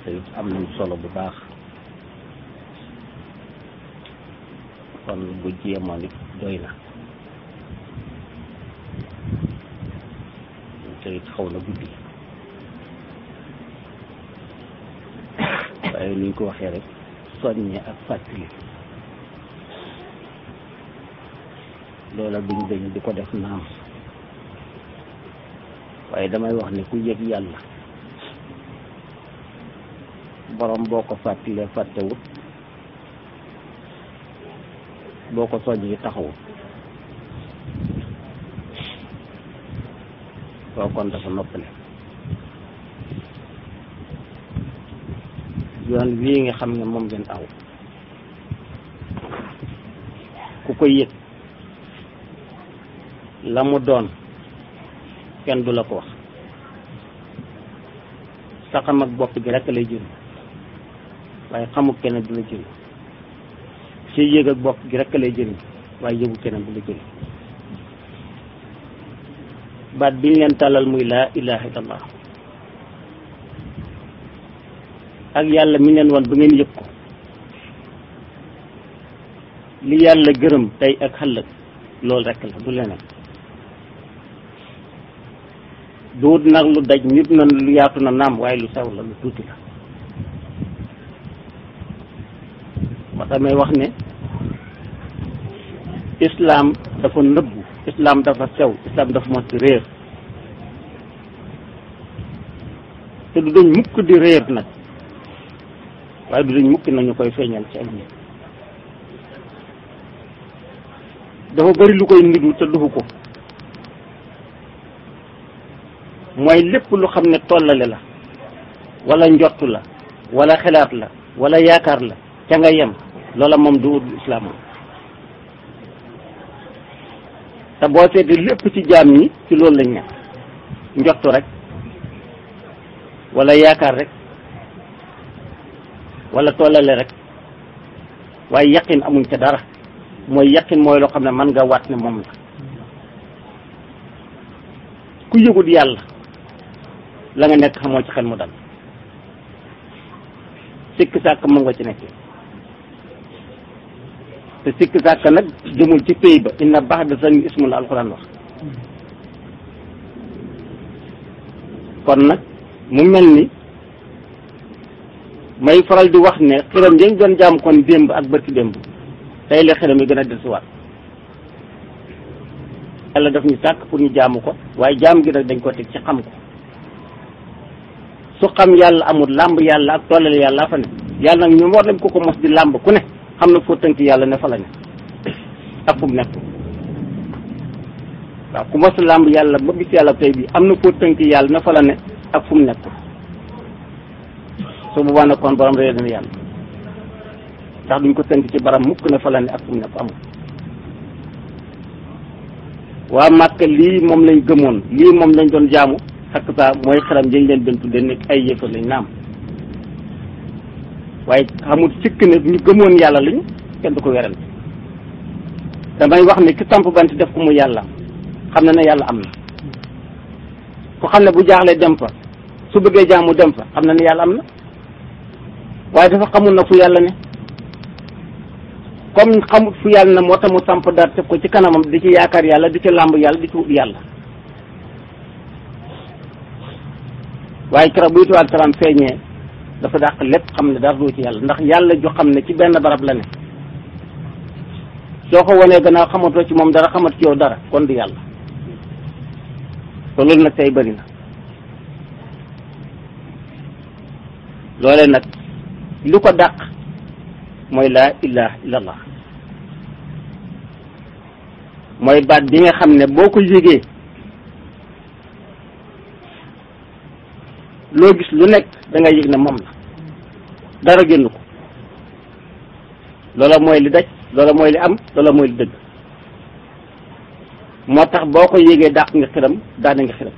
te am nañ solo bu baax kon bu jéemoon it doy na te it xaw na guddi waaye ni ñu ko waxee rek soññe ak fàttali loola duñ dañ di ko def naam waaye damay wax ne ku yëg yàlla borom boo ko fàttalee fàttewut boo ko soññee taxawut koo kon dafa noppale yoon wii nga xam ne moom ngeen aw ku ko yëg la mu doon kenn du la ko wax saxam ak bopp gi rekk lay jëriñ waaye xamul keneen du la jëriñ si yëg ak bopp gi rekk lay jëriñ waaye yëgu keneen du la jëriñ baat bi ñu leen tàllal muy laa ilaha illallah ak yàlla mi leen wan ba ngeen yëg ko li yàlla gërëm tey ak xëllëg loolu rekk la du leneen duut nag lu daj nit na lu yaatu na naam waaye lu sew la lu tuuti la moo tax may wax ne islaam dafa nëbbu islaam dafa sew islaam dafa mos di réer te du dañ mukk di réer nag waaye du dañ mukk nañu koy feeñal ci ay nit dafa bari lu koy nidu te dufu ko mooy lépp lu xam ne tollale la wala njottu la wala xelaat la wala yaakaar la ca nga yem loola moom du islaam moom te boo seetee lépp ci jaam ñi ci loolu lañ nekk njottu rek wala yaakaar rek wala tollale rek waaye yaqin amuñ ca dara mooy yaqin mooy loo xam ne mën nga waat ne moom la ku yëgut yàlla la nga nekk xamoo ci xel mu dal sikk sàkk mën nga ci nekk te sikk sàkk nag jëmul ci pays ba inna baax da san ismu la alxuraan wax kon nag mu mel ni may faral di wax ne xiram yañ doon jaam kon démb ak bërki démb tey la xiram yi gën a dellusiwaat yàlla daf ñu sàkk pour ñu jaamu ko waaye jaam gi nag dañ ko teg ci xam ko su xam yàlla amul làmb yàlla ak tollale yàlla fa ne yàlla nag ñoom war nañ ko ko mos di làmb ku ne xam na foo tënk yàlla ne fa la ne ak fu mu nekk waaw ku mos làmb yàlla ba gis yàlla tey bi am na foo tënk yàlla ne fa la ne ak fu mu nekk su boobaa nag kon borom réer na yàlla ndax duñ ko tënk ci baram mukk ne fa la ne ak fu mu nekk amul waa Màkka lii moom lañ gëmoon lii moom lañ doon jaamu ak saa mooy xaram jëñ leen doon tudde nekk ay yëfar lañ naam waaye xamul sikk ne ñu gëmoon yàlla lañu kenn du ko werante damay wax ne ki samp bant def ko mu yàlla xam na ne yàlla am na ku xam ne bu jaaxlee dem fa su bëggee jaamu dem fa xam na ne yàlla am na waaye dafa xamul na fu yàlla ne comme xamut fu yàlla na moo tax mu samp daal teg ko ci kanamam di ci yaakaar yàlla di ci làmb yàlla di ci wut yàlla waaye keroog bu ituwaat salaam feeñee dafa dàq lépp xam ne dara du ci yàlla ndax yàlla ju xam ne ci benn barab la ne soo ko wanee gannaaw xamatoo ci moom dara xamat ci yow dara kon du yàlla te loolu nag tey bëri na loole nag lu ko dàq mooy laa ilaha illallah mooy baat bi nga xam ne boo ko yégee loo gis lu nekk da nga yëg ne moom la dara génn ko loola mooy li daj loola mooy li am loola mooy li dëgg moo tax boo ko yégee dàq nga xiram daane nga xiram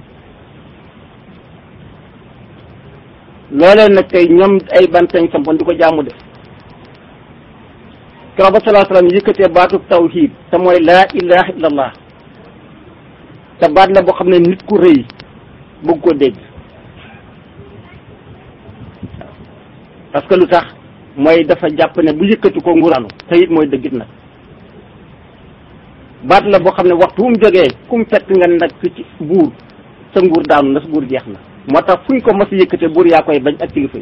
loolee nag tey ñoom ay bantañ sampoon di ko jaamu de keroog ba salaa salaam yëkkatee baatu tawhid te mooy laa ilaha illallah te baat la boo xam ne nit ku rëy bëgg ko dégg parce que lu tax mooy dafa jàpp ne bu yëkkati ko nguraanu te it mooy dëggit nag baat la boo xam ne waxtu wu mu jógee ku mu fekk nga nag ci buur sa nguur daanu na sa nguur jeex na moo tax fuñ ko mos a yëkkate buur yaa koy bañ ak kilifa yi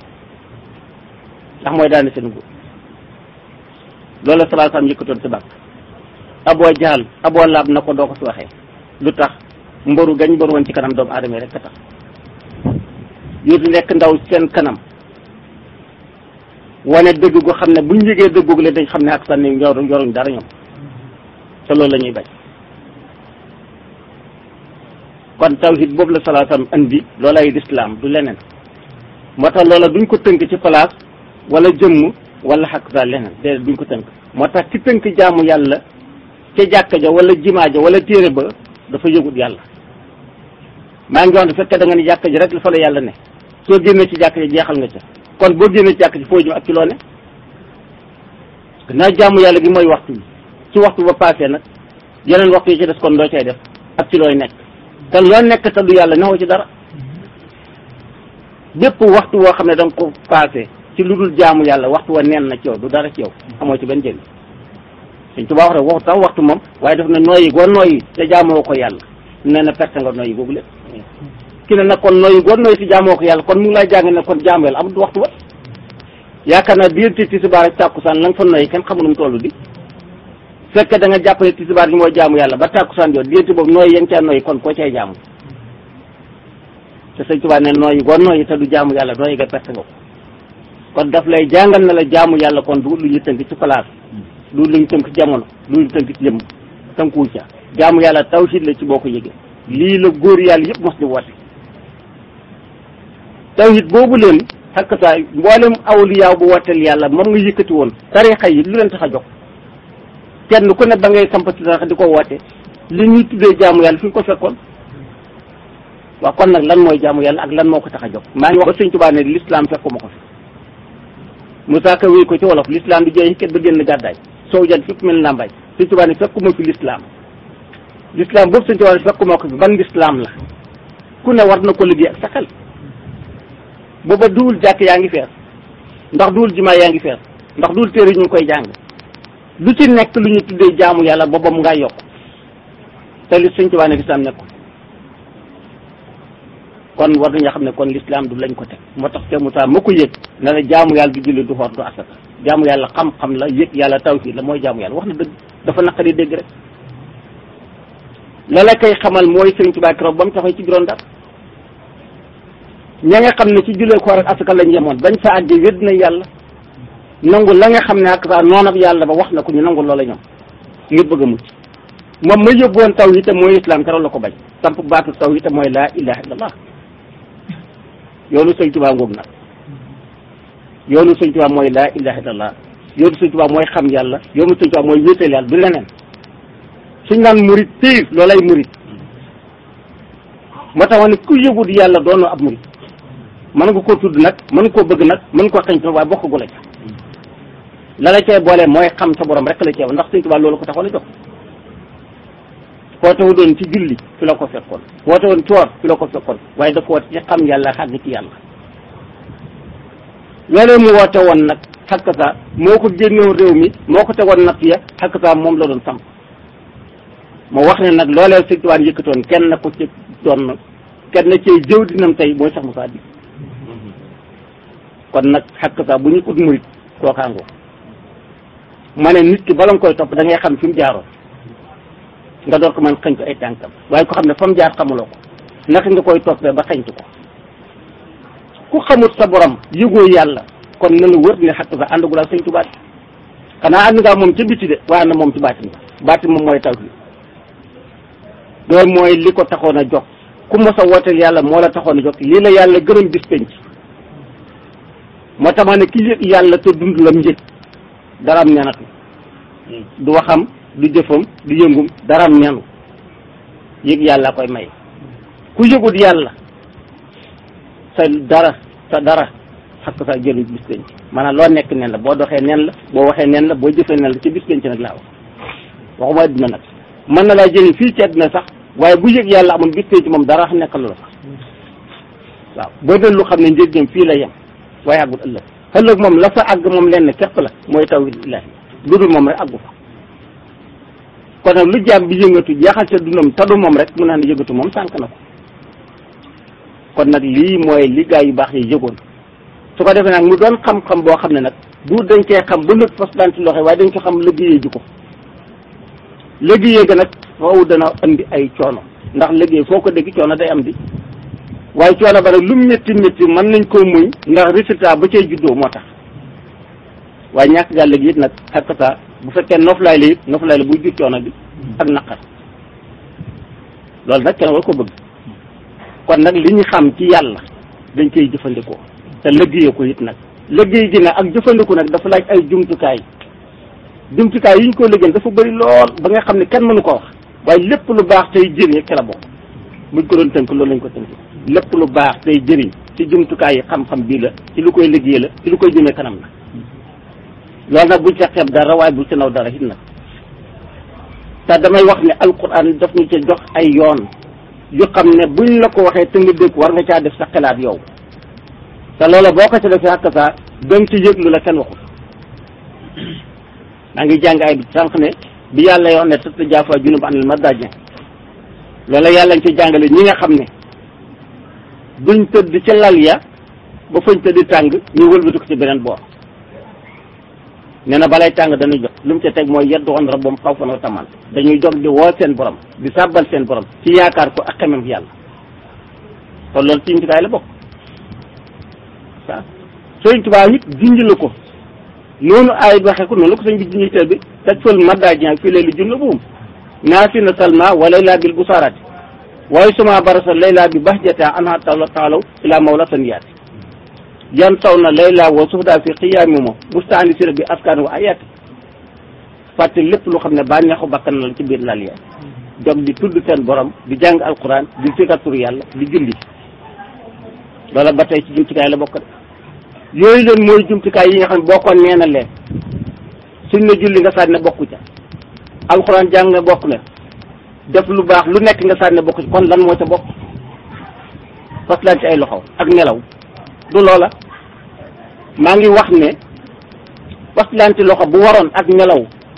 ndax mooy daane seen nguur loolu la salaa salaam yëkkatoon si bàkk aboo jaal aboo laab na ko doo ko fi waxee lu tax mboru gañ mboru woon ci kanam doomu aadama yi rek a tax yu di nekk ndaw seen kanam wane dëgg gu xam ne buñ yëgee dëggu le dañ xam ne ak sànni yor yoruñ dara ñoom te loolu la ñuy bañ kon tawhid boobu la salaa salaam andi loolay lislaam du leneen moo tax loola duñ ko tënk ci place wala jëmm wala xaq sa leneen déedéet duñ ko tënk moo tax ci tënk jaamu yàlla ca jàkka ja wala jimaa ja wala téere ba dafa yëgut yàlla maa ngi wax ne fekkee da nga ne jàkka ji rek la fa la yàlla ne soo génnee ci jàkka ji jeexal nga ca kon boo génnee ci jàkka ji foo jëm ak ci loo ne naa jaamu yàlla gi mooy waxtu bi ci waxtu ba passé nag yeneen waxtu yi ci des kon doo cay def ak ci looy nekk te loo nekk te du yàlla newoo ci dara bépp waxtu woo xam ne da nga ko passé ci lu dul jaamu yàlla waxtu wa neen na ci yow du dara ci yow amoo ci benn njëriñ suñ tubaab wax rek waxtu tax waxtu moom waaye daf na nooyi goo nooyi te jaamoo ko yàlla nee na perte nga nooyi boobu lépp ki ne nag kon nooyi goo nooyi te jaamoo ko yàlla kon mu ngi lay jàng ne kon jaamu yàlla amul waxtu wa yaakaar naa diggante tisbaar ak tàkkusaan la nga fa nooyi kenn xamul nu mu toll di fekk da nga jàpp ne tisbaar gi mooy jaamu yàlla ba tàkkusaan jot diggante boobu nooyi yéen caa nooyi kon koo cay jaamu te sëñ Tuubaa ne nooyi goo nooyi te du jaamu yàlla nooyi nga perte nga ko kon daf lay jàngal na la jaamu yàlla kon du lu ñu tënk ci place du lu ñu tënk ci jamono du lu ñu tënk ci jëmm tënkuwu ca jaamu yàlla tawhid la ci boo ko yëgee lii la góor yàlla yëpp mos di woote tawhid boobu leen xakkata mboolem awliyaaw bu wooteel yàlla moom nga yëkkati woon tarixa yi lu leen tax a jox kenn ku ne ba ngay sampati tarixa di ko woote li ñuy tuddee jaamu yàlla fi ñu ko fekkoon waaw kon nag lan mooy jaamu yàlla ak lan moo ko tax a jóg maa ngi wax ba sëñ Tuubaa ne l'islam fekkuma ko fi Moussa Ka wéy ko ci wolof l'islam di jeex ket ba génn gàddaay soow jan fépp mel làmbaay sëñ Tuubaa ne fekkuma fi l'islam l'islam boobu sëñ Tuubaa ne fekkuma ko fi ban l'islam la ku ne war na ko liggéey ak sa xel booba duwul jàkk yaa ngi fees ndax duwul jumaa yaa ngi fees ndax duwul téere ñu ngi koy jàng lu ci nekk lu ñu tuddee jaamu yàlla booba mu ngaa yokk te li sëñ Tuubaa ne l'islam nekk kon war nañoo xam ne kon l'islam du lañ ko teg moo tax te Moussa ma ko yëg ne la jaamu yàlla du julli du xoor du asaka jaamu yàlla xam-xam la yëg yàlla tawhid la mooy jaamu yàlla wax na dëgg dafa naqari dégg rek la la koy xamal mooy Sëriñ Tuubaa keroog ba mu taxaw ci juróom dara ña nga xam ne ci jullee xoor ak asaka lañ yemoon bañ fa àggee wedd nañ yàlla nangu la nga xam ne ak saa noonab yàlla ba wax na ko ñu nangu loola ñoom ngir bëgg a mucc moom ma yóbbuwoon tawhid te mooy islam keroog la ko bañ samp baatu tawhid te mooy laa ilaha illallah yoonu sëñ Tuubaa ngoog nag yoonu sëñ Tuubaa mooy laa ilaha illallah yoonu sëñ Tuubaa mooy xam yàlla yoonu sëñ Tuubaa mooy wéetal yàlla du leneen suñ naan murit piir loolay murit moo tax ne ku yëgut yàlla doonoo ab murit mën nga koo tudd nag mën nga koo bëgg nag mën nga koo xañ waaye bokk gu la ca la la cay boole mooy xam sa borom rek la ceew ndax sëñ Tuubaa loolu ko taxoon a jox woote wu doon ci julli fi la ko fekkoon woote woon coor fi la ko fekkoon waaye dafa woote ci xam yàlla xàgg ci yàlla loolee mu woote woon nag xakk sa moo ko génnewoon réew mi moo ko tegoon natt ya xakk sa moom la doon samp moo wax ne nag loolee sëñ Tuubaa yëkkatoon kenn ko ci doon kenn cee jëw dinam tey mooy sax Musaa bi kon nag xakk sa bu ñu ut murit kookaangoo ma ne nit ki bala nga koy topp da ngay xam fi mu jaaroon nga door ko mën xëñ ko ay tànkam waaye ko xam ne fa mu jaar xamuloo ko naka nga koy toppee ba xëñtu ko ku xamut sa borom yëgoo yàlla kon na la wër ne xakk sa àndagul ak sëñ Tuubaa xanaa ànd ngaa moom ca biti de waaye na moom ci baatin ba baatin moom mooy taw bi loolu mooy li ko taxoon a jóg ku mos a wooteel yàlla moo la taxoon a jóg lii la yàlla gërëm bis penc moo tax ma ne ki yëg yàlla te dund lam njëg dara am ñanatu du waxam du jëfam du yëngum dara am ñanu yëg yàlla koy may ku yëgut yàlla sa dara sa dara xakk sa jëriñ bis penc maanaam loo nekk nen la boo doxee nen la boo waxee nen la boo jëfee nen la ci bis penc nag laa wax waxuma adduna nag mën na laa jëriñ fii ci adduna sax waaye bu yëg yàlla amul bis penc moom dara nekk lu la sax waaw boo doon lu xam ne njëriñam fii la yem waaye àggul ëllëg ëllëg moom la fa àgg moom lenn képp la mooy tawhid illahi lu dul moom rek àggu fa kon nag lu jaam bi yëngatu jeexal ca dundam tadu moom rek mu naan yëngatu moom sànq na ko kon nag lii mooy li gaa yu baax yi yëgoon su ko defee nag mu doon xam-xam boo xam ne nag du dañ cee xam ba nëpp fas daan ci loxo waaye dañ ko xam liggéeyee ji ko liggéeyee ga nag foofu dana andi ay coono ndax liggéey foo ko dégg coono day am di waaye coono ba nag lu mu métti métti mën nañ koo muñ ndax résultat ba cay juddoo moo tax waaye ñàkk gaa léegi it nag xakkata bu fekkee noflaay la it noflaay la buy jur coono bi ak naqar loolu nag kenn war ko bëgg kon nag li ñu xam ci yàlla dañ koy jëfandikoo te liggéeyee ko it nag liggéey gi nag ak jëfandiku nag dafa laaj ay jumtukaay jumtukaay yi ñu ko liggéey dafa bëri lool ba nga xam ne kenn mënu ko wax waaye lépp lu baax tey jëriñ ci la bokk buñ ko doon tënk loolu lañ ko tënk lépp lu baax tey jëriñ ci jumtukaay yi xam-xam bii la ci lu koy liggéey la ci lu koy jëmee kanam la loolu nag buñ ca xeeb dara waaye buñ ca naw dara it nag te damay wax ne alquran daf ñu ca jox ay yoon yu xam ne buñ la ko waxee te nga dégg war nga caa def sa xalaat yow te loola boo ko ca defee xàq saa danga ci yëg lu la kenn waxul maa ngi jàng ay sànq ne bi yàlla yoo ne tëdd jaafa junub anil madaaji loola yàlla ñu ci jàngale ñi nga xam ne duñ tëdd ca lal ya ba fañ tëdd tàng ñu wëlbati ko ci beneen boor nee na balay tàng dañuy jot lu mu ca teg mooy yeddu woon rabbam xaw fan wa tamaan dañuy dog di woo seen borom di sàbbal seen borom ci yaakaar ko ak xemem yàlla kon loolu ci njëkkaay la bokk waaw sëñ Tuubaa it junj la ko noonu ay waxee ko noonu la ko sëñ bi junj teel bi taj fël maddaji fii lay li junna buum naasi na salma wa layla bil busaarati waaye suma barasa layla bi bahjata anha taala taalaw ila mawla saniyaati yan taw na layla wa suhda fi xiyaami mo bustaani sira bi askaan wa ayaati fàtte lépp lu xam ne bànneexu bakkan la ci biir lal ya jog di tudd seen borom di jàng alquran di fikaturu yàlla di julli loola ba tey ci jumtukaay la bokk de yooyu leen mooy jumtukaay yi nga xam ne boo ko neena leen suñ ne julli nga sànni bokku ca alxuraan jàng nga bokk na def lu baax lu nekk nga sànni bokku ci kon lan moo ca bokk faslaan ci ay loxo ak nelaw du loola maa ngi wax ne faslaan ci loxo bu waroon ak nelaw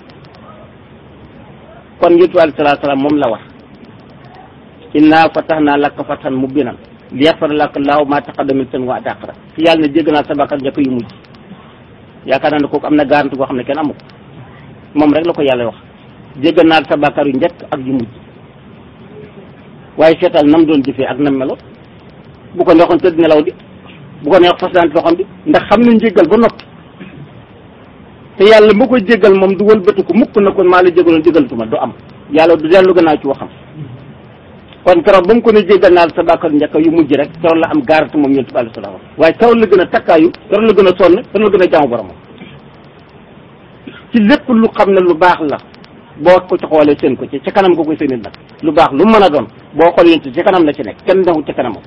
kon yonent alayhi salaatu salaam moom la wax inna fatahnaa laka fathan mubiinan liyaghfira laka llaahu maa taqaddama min dhanbika wa maa ta'akhkhara ci yàlla ne jégg naa sa bàkkaar njëkk yu mujj yaakaar naa ne kooku am na garanti boo xam ne kenn amu ko moom rek la ko yàlla wax jégg naa sa bàkkaar yu njëkk ak yu mujj waaye seetal nam doon jëfee ak nam melo bu ko neexoon tëdd nelaw di bu ko neex fas daan loxoom di ndax xam na njéggal ba noppi te yàlla mu koy jéggal moom du wëlbatiku mukk na kon maa la jéggaloon jéggalatuma du am yàlla du dellu gannaaw ci waxam kon keroog ba mu ko ne jéggal naa sa bàkkaar njëkk yu mujj rek keroog la am garanti moom yonent bi alayhi salaam waaye keroog la gën a takkaayu keroog la gën a sonn keroog la gën a jaamu boromam ci lépp lu xam ne lu baax la boo ko ci xoolee seen ko ci ca kanam nga koy seenit nag lu baax lu mën a doon boo xool yéen ci kanam la ci nekk kenn newul ci kanamam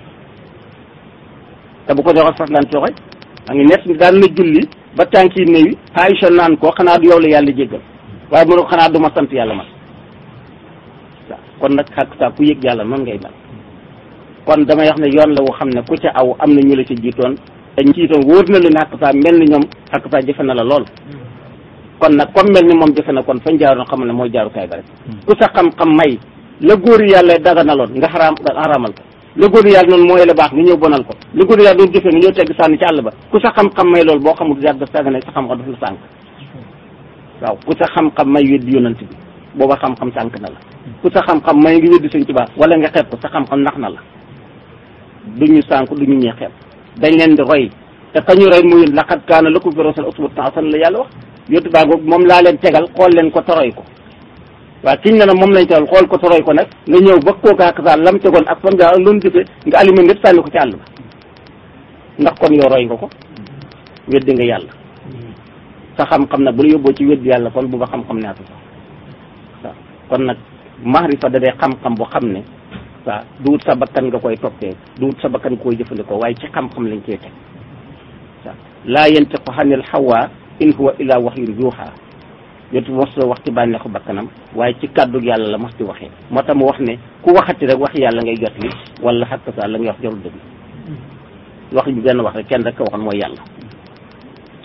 te bu ko joxee fas daan joxe a ngi nekk daan na julli ba tànk yi néewi Aïcha naan ko xanaa du yow la yàlla jéggal waaye mënu ko xanaa du ma sant yàlla man waaw kon nag xàq saa ku yëg yàlla noonu ngay mel kon damay wax ne yoon la woo xam ne ku ca aw am na ñu la ca jiitoon te ñu jiitoon wóor na leen xàq saa mel ni ñoom xàq saa jëfe na la lool kon nag comme mel ni moom jëfe na kon fañ jaaroon xam ne mooy jaarukaay ba rek ku sa xam-xam may la góor yàlla daganaloon nga xaraam nga xaraamal ko la góor yàlla noonu mooy la baax nga ñëw bonal ko la góor yàlla doon jëfee nga ñëw tegg sànni ci àll ba ku sa xam-xam may loolu boo xamul yàgg sàggane sa xam-xam daf la sànk waaw ku sa xam-xam may weddi yonant bi booba xam-xam sànk na la ku sa xam-xam may ngi weddi sëñ Tuubaa wala nga xeeb ko sa xam-xam nax na la du ñu sànk du ñu ñee xeeb dañ leen di roy te kañu roy muy laqad kaana lakum fi rasuulillaahi uswatun hasanatun la yàlla wax yottu baa googu moom laa leen tegal xool leen ko toroy ko waaw kiñ ne nag moom lañ tegal xool ko toroy ko nag nga ñëw ba kooku ak saa lam tegoon ak fan nga loon jëfe nga aliment lépp sànni ko ci àll ba ndax kon yow roy nga ko weddi nga yàlla sa xam-xam nag bu la yóbboo ci weddi yàlla kon bu ba xam-xam neatu sax waaw kon nag maarifa da dee xam-xam bu xam ne waaw du wut sa bakkan nga koy toppee du wut sa bakkan nga koy jëfandikoo waaye ci xam-xam lañ koy teg waaw laa yantiqu anil hawaa in huwa illa wahyun yuuhaa yotu mos la wax ci bànneexu bakkanam waaye ci kàddu yàlla la mos di waxee moo tax mu wax ne ku waxati rek wax yàlla ngay jot li wala xakk sa la ngay wax jarul dëgg wax bi benn wax rek kenn rek ko waxoon mooy yàlla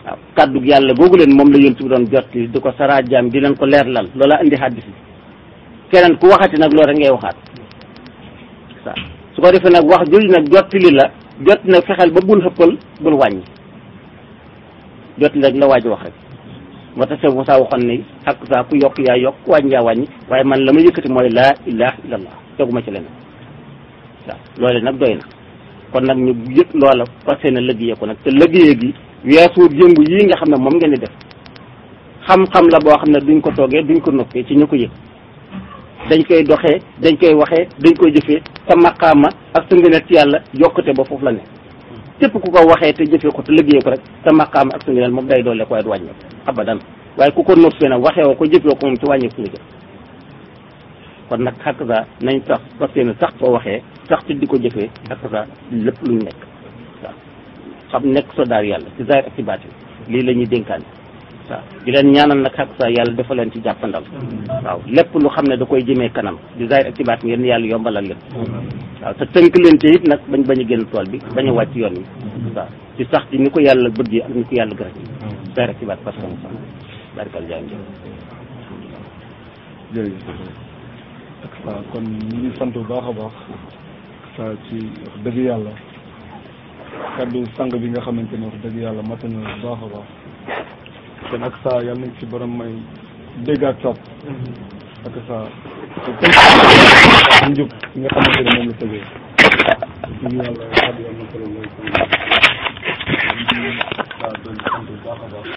waaw kàddu yàlla googu leen moom la yonent bi doon jot di ko saraa jaam di leen ko leerlal loola indi xaddis bi keneen ku waxati nag loolu rek ngay waxaat waaw su ko defee nag wax jooju nag jottali la jot nag fexeel ba bul xëppal bul wàññi jot rek la waaj wax rek moo tax Seydou Moussa waxoon ni ak saa ku yokk yaa yokk wàññi yaa wàññi waaye man la ma yëkkati mooy laa ilaha illallah teguma ci leneen waaw loole nag doy na kon nag ñu yëg loola fas yéene liggéeyee ko nag te liggéeyee gi weesuut yëngu yii nga xam ne moom ngeen di def xam-xam la boo xam ne duñ ko toogee duñ ko noppee ci ñu ko yëg dañ koy doxee dañ koy waxee dañ koy jëfee sa maqaama ak sa ngëneel ci yàlla yokkute ba foofu la ne képp ku ko waxee te jëfee ko te liggéey ko rek sa maqaama ak sa ngëneel moom day doole ko waaye du wàññeeku abadan waaye ku ko noppee nag waxee woo ko jëfee ko moom ci wàññeeku nga jëf kon nag xàq sa nañ sax fas yéene sax boo waxee sax ci di ko jëfee ak sa lépp luñ nekk waaw xam nekk so daar yàlla ci zaahir ak ci baatin lii la ñuy dénkaane waaw di leen ñaanal nag xàq sa yàlla dafa leen ci jàppandal waaw lépp lu xam ne da koy jëmee kanam di zaahir ak ci baatin ngeen yàlla yombalal leen waaw te tënk leen te it nag bañ bañ a génn tool bi bañ a wàcc yoon wi waaw ci sax ci ni ko yàlla bëggee ak ni ko yàlla gërëm zaahir ak ci baat parce que mu sax barikal jaay jërëjëf waaw kon ñu ngi sant bu baax a baax sa ci wax dëgg yàlla kaddu sang bi nga xamante ne wax dëgg yàlla mat na bu baax a baax kon ak saa yàlla nañ ci borom may dégg ak topp ak saa te njub nga xamante ne moom la tëgee dëgg yàlla kaddu yàlla na ko la mooy waaw doon sant bu baax a baax